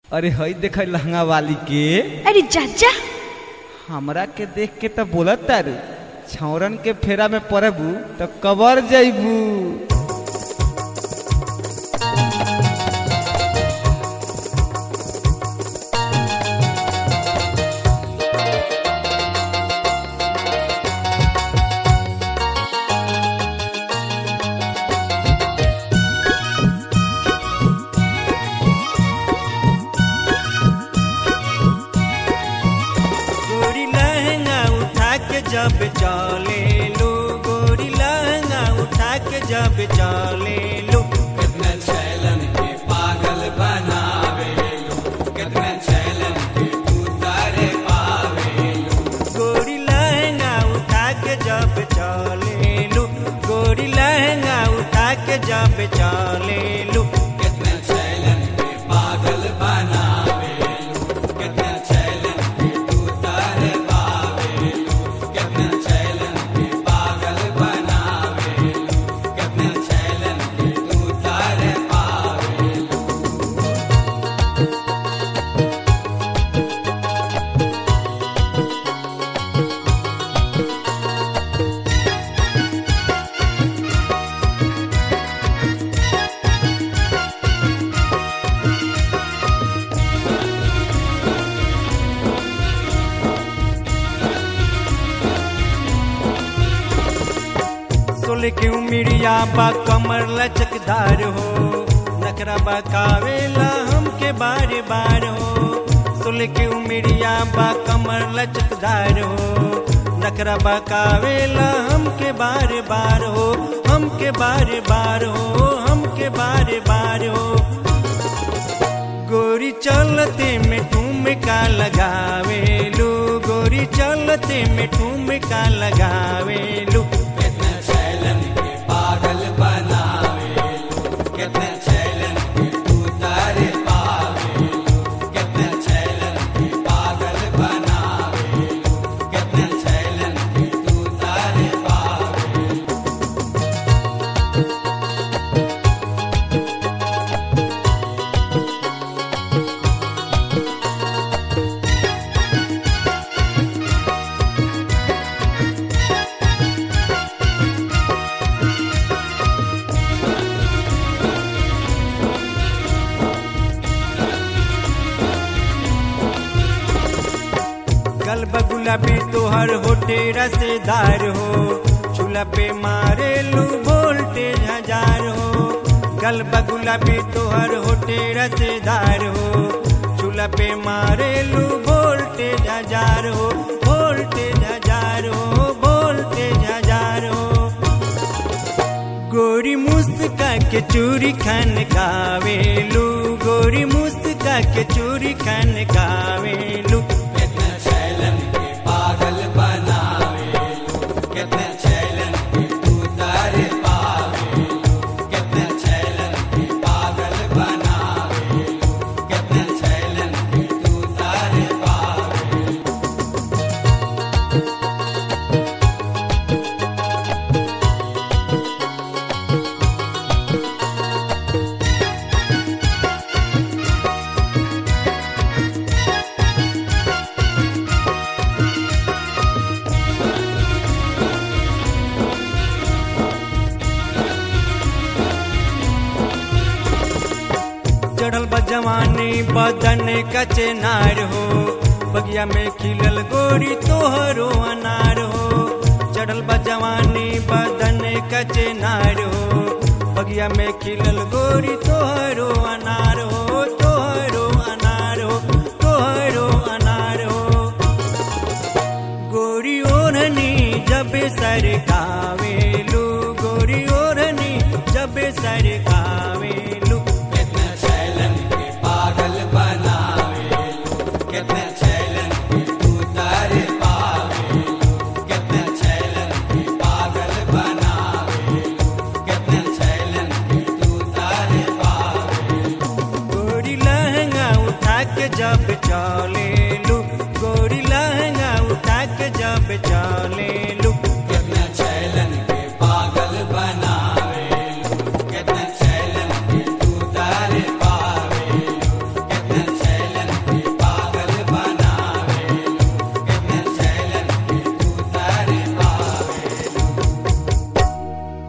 अरे हई देख लहंगा वाली के अरे चाचा हमरा के देख के तो बोलत तारू छौरन के फेरा में पड़बू तो कबर जैबू गोरी लहंगा उठा के जब चले लो गोरी लहंगा उठा के जब चले लो कितने छैलन के पागल बनावे लो कितने छैलन के उतारे पावे लो गोरी लहंगा उठा के जब चले लो गोरी लहंगा उठा के जब चले लो कितने छैलन के पागल बनावे लो कितने छैलन के उतारे पावे लो कितने छैलन के पागल बनावे लो कितने छैलन के उतारे पावे लो सोले के उमिरिया बा कमर लचकदार हो नखरा बकावेला हमके बार बार हो सोले के उमिरिया बा कमर लचकदार हो नखरा बकावेला हमके बार बार हो हमके बार बार हो हमके बार बार हो गोरी चलते में ठुमका लगावेलू गोरी चलते में ठुमका लगावेलू कितने छैलन के पागल बनावे लो कितने छैलन के उतारे पावे लो कितने छैलन के पागल बनावे लो कितने छैलन के उतारे पावे लो गल गुलाबी तोहर होटे रसेदार हो चूल्हा पे मारे लू वोल्टेज हजार हो गल गुलाबी तोहर होटे रसेदार हो चूल्हा पे मारे लू वोल्टेज हजार हो वोल्टेज हजार हो वोल्टेज हजार हो गोरी मुस्का के चूरी खान गावेलू गोरी मुस्का के चूरी खान गावेलू कितने छैलन के पागल बनावे लो कितने छैलन के उतारे पावे लो कितने छैलन के पागल बनावे लो कितने छैलन के उतारे पावे लो चढ़ल बा जवानी बदन कचे नार हो बगिया में खिलल गोरी तोहरो अनार हो चढ़ल बा जवानी बदन कचे नार हो बगिया में खिलल गोरी तोहरो अनार हो तोहरो अनार हो तोहरो अनार हो गोरी ओढ़नी जब सर गावेलू गोरी ओढ़नी जब सर गावेलू कितने छैलन के पागल बनावे लो कितने छैलन के उतारे पावे लो कितने छैलन के पागल बनावे लो कितने छैलन के उतारे पावे लो गोरी लहंगा उठा के जब चले